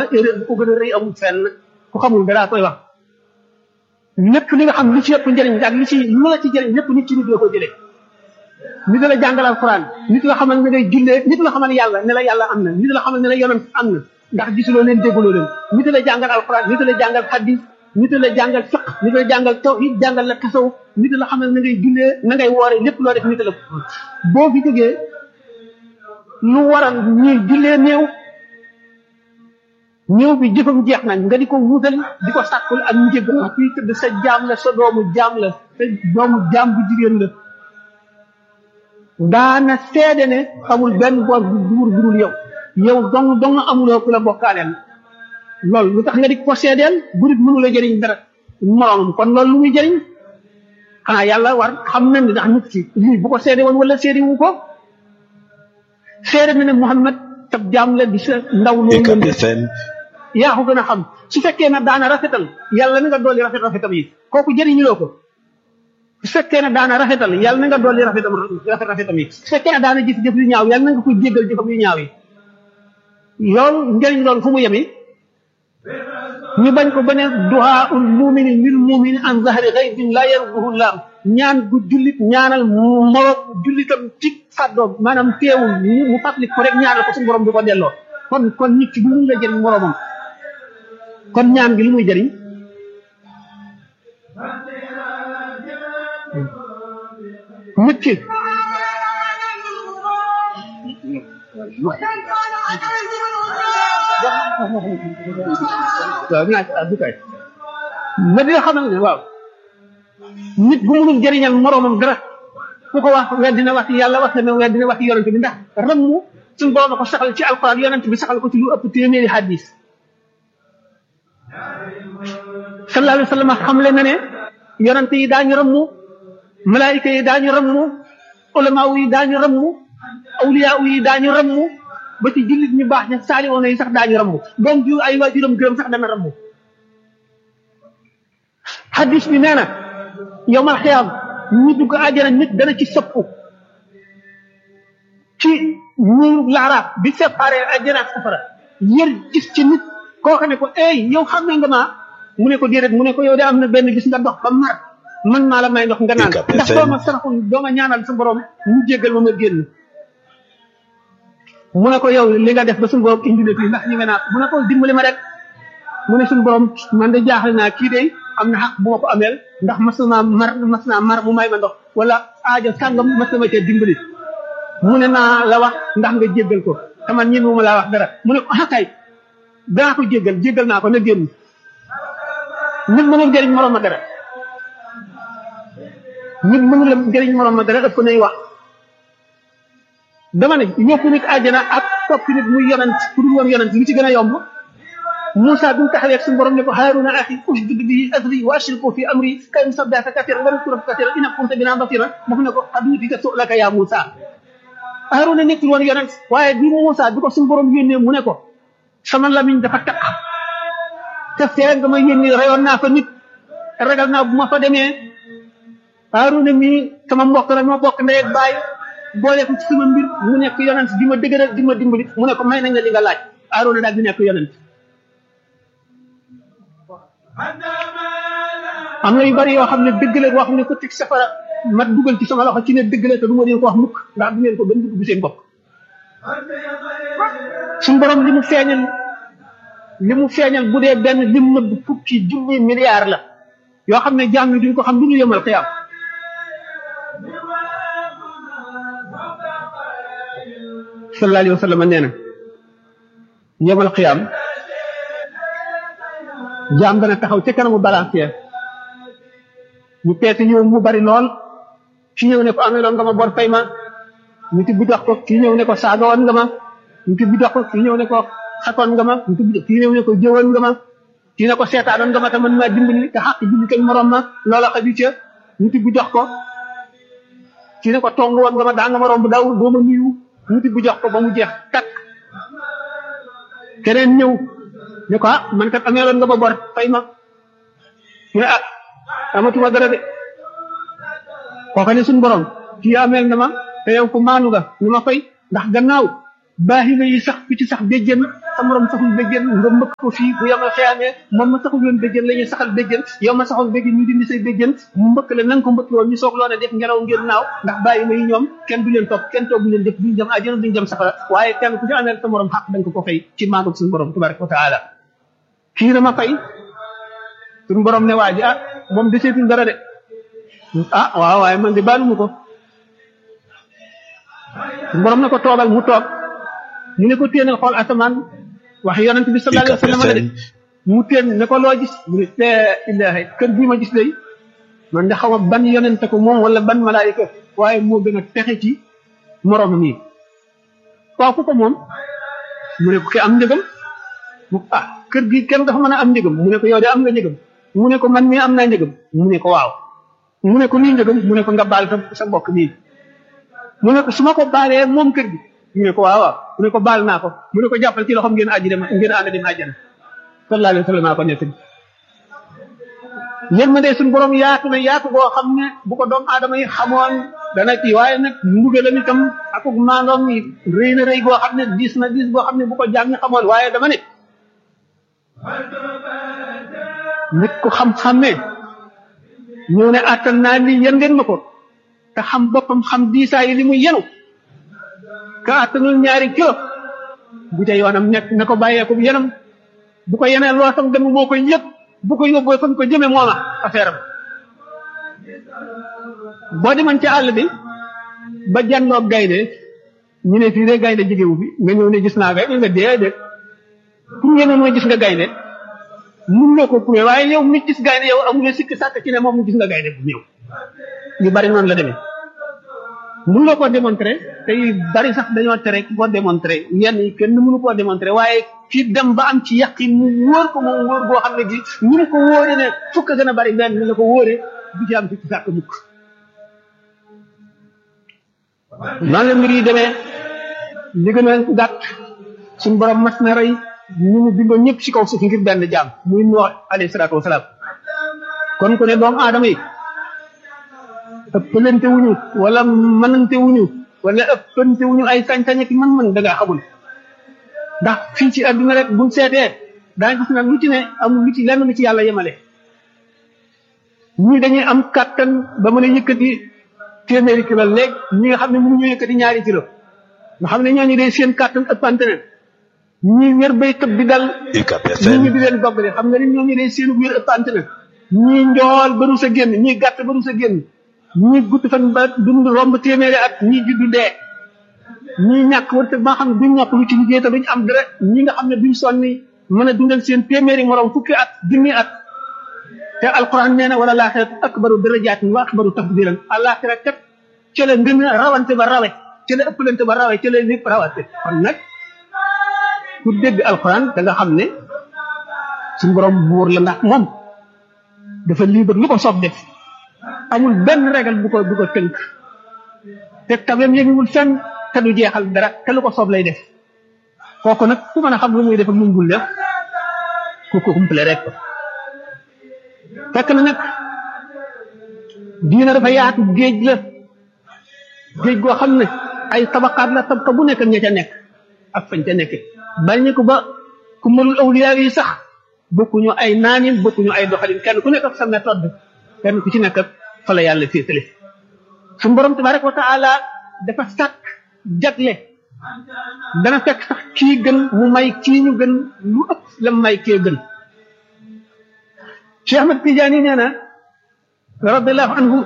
erreur bu ko gën a rëy amul fenn ku xamul dara koy wax lépp li nga xam li ci ëpp njëriñ ak li ci lu la ci jëriñ lépp nit ci nit la ko jëlee nit la jàngal alquran nit la xamal ne ngay jullee nit la xamal yàlla ne la yàlla am na nit la xamal ne la yonent am na ndax gisuloo leen dégguloo leen nit la jàngal alquran nit la jàngal hadis nit la jàngal fiq nit la jàngal tawhid jàngal la tasawuf nit la xamal na ngay jullee na ngay woore lépp loo def nit la boo fi jógee lu waral ñuy jullee néew néew bi jëfam jeex nañ nga di ko wuutali di ko sàkkul ak njëg ak kuy tëdd sa jaam la sa doomu jaam la sa doomu jaam bu jigéen la daana seede ne xamul benn boor bu duur burul yow yow dong dong amuloo ku la bokkaaleel loolu lu tax nga di ko seedeel bu nit mënu la jëriñ dara moroomam kon loolu lu muy jëriñ xanaa yàlla war xam na ne ndax nit ki lii bu ko seede woon wala seede wu ko seede na ne Muhammad tab jaam la di sa ndaw loolu UCAB FM yaa ko gën a xam su fekkee ne daana rafetal yàlla na nga dolli rafet rafetam yi kooku jëriñuloo ko su fekkee ne daana rafetal yàlla na nga dolli rafetam rafet rafetam yi su fekkee ne daana jëf jëf yu ñaaw yàlla na nga ko jéggal jëfam yu ñaaw yi loolu njëriñ loolu fu mu yemi ñu bañ ko ba ne duhaa ul mumini lil mumini an zahri ghaybin la yarduhu llah ñaan gu jullit ñaanal moroom jullitam ci fàddoom maanaam teewul mu fàttali ko rek ñaanal ko suñu borom du ko delloo kon kon nit ki bu mun la jëriñ moroomam kon ñaan gi lu muy jëriñ nit ki waaw naa ci àddu kay nga dina xamal ne waaw nit bu munul jëriñal moroomam dara ku ko wax weddi na wax yàlla wax na weddi na wax yonent bi ndax rammu suñu borom a ko saxal ci alquran yonent bi saxal ko ci lu ëpp téeméeri hadis sallallahu alayhi wa sallam xamle na ne yonent yi daañu rammu malaayika yi daañu rammu ulamaaw yi daañu rammu awliyaaw yi daañu rammu ba ci jullit ñu baax ña saali woon yi sax daañu rammu doom ju ay waajuram gërëm sax dana rammu hadis bi nee na yowmal xiyaam ñi dugg àjjana nit dana ci sëppu ci ñuuru laaraaf bi séparé àjjana ak safara yër gis ci nit koo xam ne ko ey yow xam ne nga maa mu ne ko déedéet mu ne ko yow de am na benn gis nga dox ba mar man maa la may ndox nga naan UCAB ndax FM. dooma saraxul dooma ñaanal sa borom mu jéggal ma ma génn mu ne ko yow li nga def ba suñu borom indi na fii ndax ñu nga naa mu ne ko dimbali ma rek mu ne suñu borom man de jaaxle naa kii de am na xaq bu ma ko ameel ndax mas naa mar mas naa mar mu may ma ndox wala aajo sàngam mas na ma cee dimbali mu ne naa la wax ndax nga jéggal ko te man ñi ma laa wax dara mu ne ko ah kay danaa ko jéggal jéggal naa ko na génn nit mënul jëriñ morom ma dara nit mënul jëriñ morom ma dara ëpp nay wax dama ne yóbbu nit àjjana ak topp nit muy yonent ku dul woon yonent lu ci gën a yomb Moussa bi mu taxawee ak suñu borom ne ko Haaruna axi ushdud bihi azri wa ashriku fi amri kay nusabbihaka kasiran wa nadhkuraka kasiran innaka kunta bina basira daf ne ko qad uutika su'laka ya Moussa Haaruna nekkul woon yonent waaye bi Moussa bi ko suñu borom yónnee mu ne ko sama lamiñ dafa taq te fee nga ma yónni reyoon naa fa nit ragal naa bu ma fa demee Haaruna mii sama mbokk la ma bokk ndey ak baay boole ko ci sama mbir mu nekk yonent di ma dëgëral di ma dimbali mu ne ko may nañ la li nga laaj Haaruna daal di nekk yonent am na yu bari yoo xam ne dëgg la wax ne ko teg safara ma dugal ci sama loxo ci ne dëgg la te du ma leen ko wax mukk ndax du ngeen ko gën dugg seen bopp suñu borom li mu feeñal li mu feeñal bu dee benn lim nëbb fukki junni milliards la yoo xam ne jaam yi duñ ko xam lu ñu yemal xiyaam sallallahu alayhi wa sallam nee na yemal xiyaam jaam dana taxaw ca kanamu balancier ñu peese ñëw mu bari lool ki ñëw ne ko ameloon nga ma bor fay ma ñu tibbi dox ko kii ñëw ne ko saaga woon nga ma ñu tibbi dox ko kii ñëw ne ko xatoon nga ma ñu tibbi kii ñëw ne ko jëwoon nga ma kii ne ko seetaanoon nga ma te man maa dimbali te xaq julli kañ morom ma loola xaju ca ñu tibbi dox ko kii ne ko tong woon nga ma daa nga ma romb daw doo ma nuyu ñu tibbi jox ko ba mu jeex takk keneen ñëw ne ko ah man kat ameeloon nga ma bor fay ma mu ne ah amatuma dara de kooka ne suñu borom kii ameel na ma te yow ko maanu nga ñu ma fay ndax gannaaw baaxi nga yi sax fi ci sax déjjën sa morom saxul béjjën nga mbëkk ko fii bu yomal xeyaamee moom ma saxul woon béjjën la ñuy saxal béjjën yow ma saxul béjjën ñu dindi say béjjën mu mbëkk la na nga ko mbëkk woon ñu soog loo ne def ngelaw ngeen naaw ndax bàyyi may ñoom kenn du leen topp kenn toogu leen def duñ jëm àjjana duñ jëm safara waaye kenn ku ci amee sa morom xaq da nga ko ko fay ci maandu suñu borom tabaraka wa taala kii dama fay suñu borom ne waa ji ah moom deseetul dara de ah waaw waaye man de baaluma ko suñu borom ne ko toogal mu toog ñu ne ko téenal xool asamaan wax yonent bi sallallahu alayhi wa sallam de mu téen ne ko loo gis mu ne la ilaha kër bii ma gis day man de xaw ma ban yonent ko moom wala ban malaayika waaye moo gën a texe ci moroomam yi waaw ku ko moom mu ne ko ki am njëgam mu ah kër gi kenn dafa mën a am njëgam mu ne ko yow de am nga njëgam mu ne ko man mii am naa njëgam mu ne ko waaw mu ne ko nii njëgam mu ne ko nga baal sa sa mbokk nii mu ne ko su ma ko baalee moom kër gi mu ne ko waaw waaw mu ne ko baal naa ko mu ne ko jàppal ci loxoom ngeen aji dem ngeen ànd dem àjjana sallallahu alayhi wa sallam ko nekk yéen ma de suñu borom yaatu na yaatu boo xam ne bu ko doomu aadama yi xamoon dana ci waaye nag mbugalam itam akuk maandoom yi rëy na rëy goo xam ne diis na diis goo xam ne bu ko jaam ñi xamoon waaye dama ne nit ku xam-xamee ñëw ne attan naa lii yan ngeen ma ko te xam boppam xam diisaa yi li muy yenu ka attanul ñaari kilo bu ca yoonam nekk na ko bàyyeeku yenam bu ko yenee loo sam dem moo koy yëg bu ko yóbboo fa ko jëme mooma affaire am boo demoon ci àll bi ba jànnoog gaynde ñu ne fii de gaynde jegewu fi nga ñëw ne gis naa gaynde nga déedéet pour ngeen mooy gis nga gaynde mun nga ko prouvé waaye yow mi gis gaynde yow amuloo sikki sàkk ci ne moom gis nga gaynde bu ñëw yu bari noonu la demee mun nga koo démontré te yu bari sax dañoo tere koo démontré yenn yi kenn mënu koo démontré waaye fii dem ba am ci yàqin mu wóor ko moom wóor goo xam ne gi ni mu ko wóore ne fukk gën a bari benn ni la ko wóore du ci am sikki sàkk mukk noonu la mbir yi demee li gën a gàtt suñu borom mas na rey ñu mu bindoon ñëpp ci kaw suuf ngir benn jaam muy Nuux alayhi salaatu wasalaam kon ku ne doomu aadama yi ëppalante wuñu wala mënante wuñu wala ëppante wuñu ay sañ-sañ ak mën-mën da ngaa xamul ndax fii ci àdduna rek buñ seetee daañu gis nag lu ci ne amul lu ci lenn lu ci yàlla yemale ñii dañuy am kàttan ba mën a yëkkati téeméeri kilo léegi ñi nga xam ne mënuñu yëkkati ñaari kilo nga xam ne ñooñu day seen kàttan ëppante ne ñii wér bay tëb di dal ñii ñu di leen doggale xam nga ni ñooñu day seen wér ëppante ne ñii njool ba rus a génn ñii gàtt ba rus a génn ñii gudd fan ba dund romb téeméeri at ñii juddu dee ñii ñàkk wërsëg ba nga xam ne duñ ñàkk lu ci liggéey te duñ am dara ñi nga xam ne duñ sonni mën a dundal seen téeméeri morom fukki at junni at te alquran nee na wala laaxirat akbaru darajaatin wa akbaru tafdilan alaxira kat ca la ngën a rawante ba rawe ca la ëppalante ba rawe ca la lépp rawante kon nag ku dégg alquran da nga xam ne suñu borom buur la ndax moom dafa libre lu ko soob def amul benn régal bu ko bu ko tënk te tabeem yënguwul fenn te du jeexal dara te lu ko soob lay def kooku nag ku mën a xam lu muy def ak lu mu dul def ku ko kumple rek fekk na nag diina dafa yaatu géej la géej goo xam ne ay tabaqaat la tabqa bu nekk ña ca nekk ak fañ ca nekk bañ ko ba ku mënul awliyaa yi sax bokkuñu ay naanin bokkuñu ay doxalin kenn ku nekk ak sa méthode kenn ku ci nekk ak fa la yàlla féetale suñu borom tabaraka wa taala dafa sàkk jagle dana fekk sax kii gën mu may kii ñu gën lu ëpp la may kee gën Cheikh Ahmad Tidiane nee na radiallahu anhu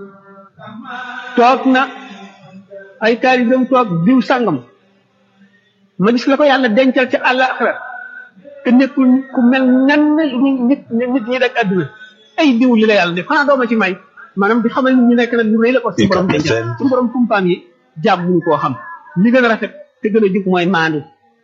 toog na ay taalibeem toog diw sàngam ma gis la ko yàlla dencal ci àllaaxira te nekkul ku mel nan nit nit ñi rek àdduna ay diw li la yàlla def xanaa dooma ci may maanaam di xamal nit ñi nekk nag lu rëy la ko suñu borom dencal suñu borom kumpaam yi jàmm muñu koo xam li gën a rafet te gën a jub mooy maandu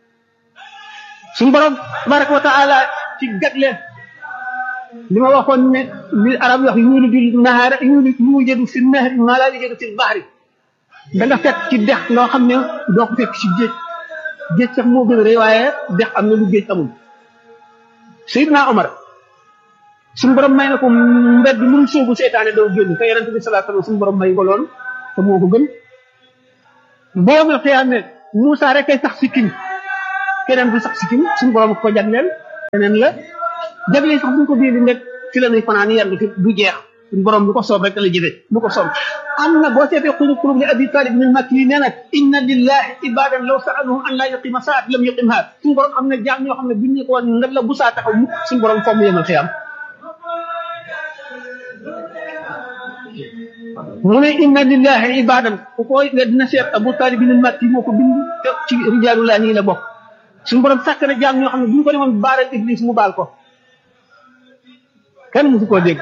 suñu borom tabaraka wa taala ci gatle li ma waxoon ne li arab wax yuuliju nahaara yuuliju yujadu fi nahri maa laa yujadu fi bahri da nga fekk ci dex loo xam ne doo ko fekk ci géej géej sax moo gën a rëy waaye dex am na lu géej amul Seydina Omar suñu borom may na ko mbedd lu mu sóobu seytaane doo génn te yonente bi salaa sallam suñu borom may ko lool te moo ko gën boo ma xiyaame Moussa rek ay sax sikkim keneen du sax si kim suñu borom ko jagleel keneen la jagleel sax bu ñu ko biir nekk ci la ñuy fanaan yendu fi du jeex suñu borom lu ko soob rek la jëfe lu ko soob am na boo seetee xulu xulub li abi talib min makki yi nee na inna lillahi ibadan law saaluhum an laa yuqima saat lam yuqimha suñu borom am na jaam ñoo xam ne buñ ñu ko woon nga la bu saa taxaw mukk suñu borom fomm yemal xiyam mu ne inna lillahi ibadan ku koy dina seet abu talib min makki moo ko bind te ci rijaalullah nii la bokk suñu borom sàkk na jaam ñoo xam ne bu ñu ko demoon baaral iblis mu baal ko kenn musu koo dégg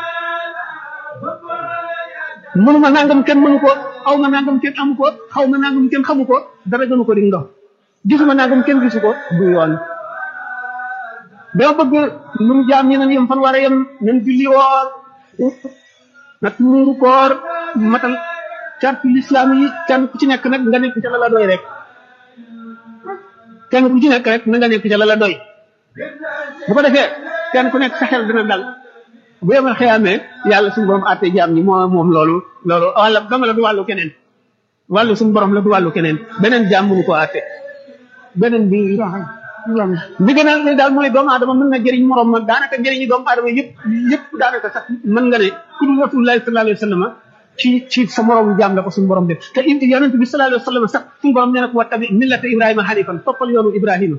mënuma nangam kenn mënu ko aw ma nangam kenn amu ko xaw ma nangam kenn xamu ko dara gënu ko di ndox gisuma nangam kenn gisu ko du yoon dama bëgg ñun jaam ñi nañ yem fan war a yem nañ julli woor nag muuru koor matal cartu lislaam yi kenn ku ci nekk nag nga nekk ca la la doy rek kenn ku ci nekk rek na nga nekk ca la la doy bu ko defee kenn ku nekk sa xel dina dal bu yemal xëyaamee yàlla suñu borom àtte jaam ñi moo moom loolu loolu wàlla dama la du wàllu keneen wàllu suñu borom la du wàllu keneen beneen jaam mënu koo àtte beneen bi bi gën a daal mooy doomu aadama mën na jëriñ morom ma daanaka njëriñi doomu aadama yëpp yëpp daanaka sax mën nga ne ku dul rasulullahi sallallahu alayhi wa sallam ci ci sa morom jaam la ko suñu borom def te indi yonent bi sallallahu alayhi wa sallam sax suñu borom nee na ko wattabi millata ibrahima hanifan toppal yoonu ibrahima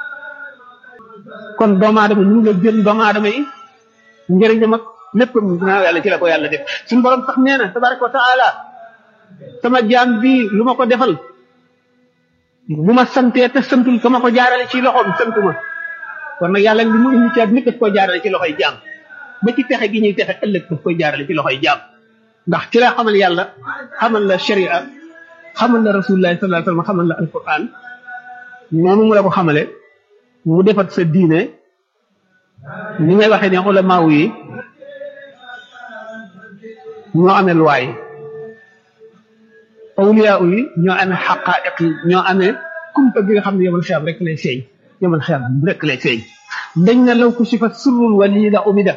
kon doomu aadama ñu ngi la jël doomu aadama yi njëriñam ak lépp ginnaaw yàlla ci la ko yàlla def suñu borom sax nee na tabaraka wa taala sama jaam bi lu ma ko defal bu ma santee te santul ka ma ko jaarale ci loxoom santuma kon nag yàlla li mu indi ci nit daf koy jaarale ci loxoy jaam ba ci texe gi ñuy texe ëllëg daf koy jaarale ci loxoy jaam ndax ci la xamal yàlla xamal la sharia xamal la rasulullah sallallahu alayhi wasallam xamal la alquran noonu mu la ko xamale mu defat sa diine ni ngay waxee ne ulamaaw yi ñoo amee luwaay awliyaa yi ñoo amee xaqaa'iq yi ñoo amee kumpa gi nga xam ne yomal xiyam rek lay feeñ yomal xiyam rek lay feeñ dañ na law kushifa sirrul wali la umida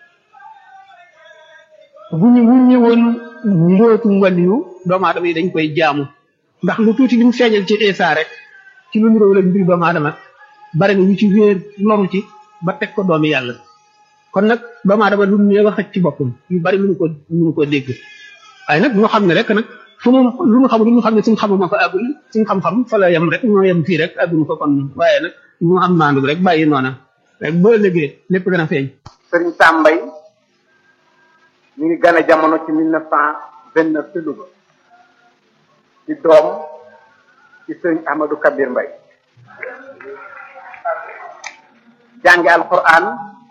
bu ñu wuñ ñëwoon mbootum waliyu doomu aadama yi dañ koy jaamu ndax lu tuuti li mu feeñal ci Isa rek ci lu niróo la mbir doomu aadama bari na ñu ci wéer loru ci ba teg ko doomi yàlla kon nag doomu aadama lu ne wax ci boppam yu bari mënu ko mënu ko dégg waaye nag ñoo xam ne rek nag fu mu lu mu xamul lu mu xam ne suñu xamuma ko àggul suñu xam-xam fa la yem rek ñoo yem fii rek àgguñu ko kon waaye nag ñu am maandu rek bàyyi noona rek boo ëllëgee lépp gën a feeñ sëriñ Sambay mi ngi gane jamono ci mille neuf cent vingt neuf ci Louga ci doom ci sëriñ Ahmadou Kabir Mbay jànge alquran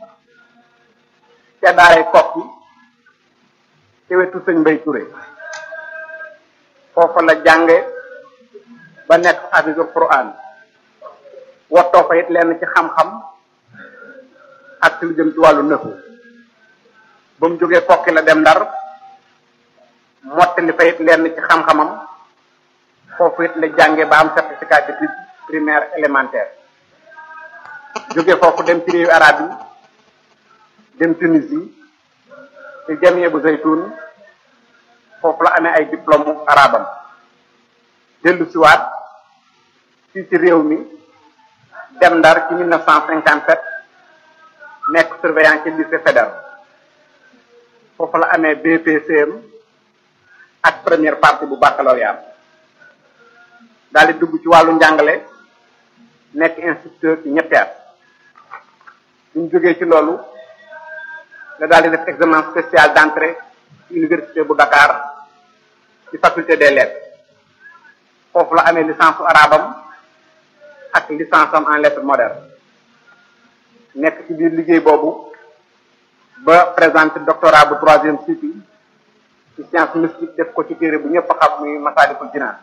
ca daaray kokki ci wetu sëñ Mbay Touré foofa la jànge ba nekk hafisul quran wattoo fa it lenn ci xam-xam ak ci lu jëm ci wàllu nëfu ba mu jógee kokki la dem ndar mottali fa it lenn ci xam-xamam foofu it la jànge ba am certificat d'études primaire élémentaire jóge foofu dem ci réewu arab yi dem Tunisie ci jamie bu zaytun foofu la amee ay diplôme arabam dellu siwaat fii ci réew mi dem ndar ci mille neuf cent cinquante sept nekk surveillant ci lycée fédéral foofu la amee BPCM ak première partie bu baccalauréat daal di dugg ci wàllu njàngale nekk instituteur ci ñetti at suñ jógee ci loolu la daal di def examen spécial d'entrée ci université bu Dakar ci faculté des lettres foofu la amee licence su arabam ak licence am en lettres modernes nekk ci biir liggéey boobu ba présenté doctorat bu troisième cycle ci science mystique def ko ci téere bu ñëpp xam muy Masaalikul Jinaan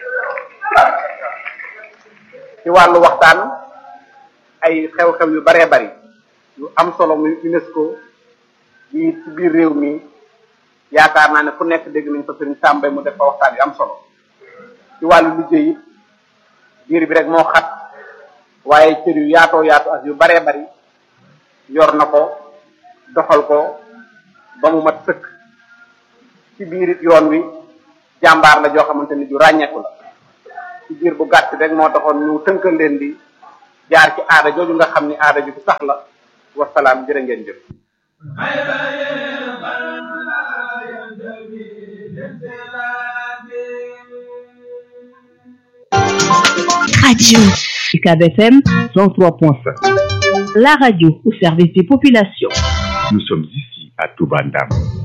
ci wàllu waxtaan ay xew-xew yu baree bari yu am solo muy UNESCO yi ci biir réew mi yaakaar naa ne fu nekk dégg nañ ko sëriñ Sàmbay mu def fa waxtaan yu am solo ci wàllu liggéey it biir bi rek moo xat waaye cër yu yaatoo yaatu ak yu baree bari yor na ko doxal ko ba mu mat sëkk ci biir it yoon wi jàmbaar la joo xamante ni ju ràññeeku la ci biir bu gàtt rek moo taxoon ñu tënkal leen di jaar ci aada jooju nga xam ni aada ju sax la wasalaam jërë ngeen jëf Radio UCAB FM 103.5. La radio au service des populations. Nous sommes ici à Toubandam.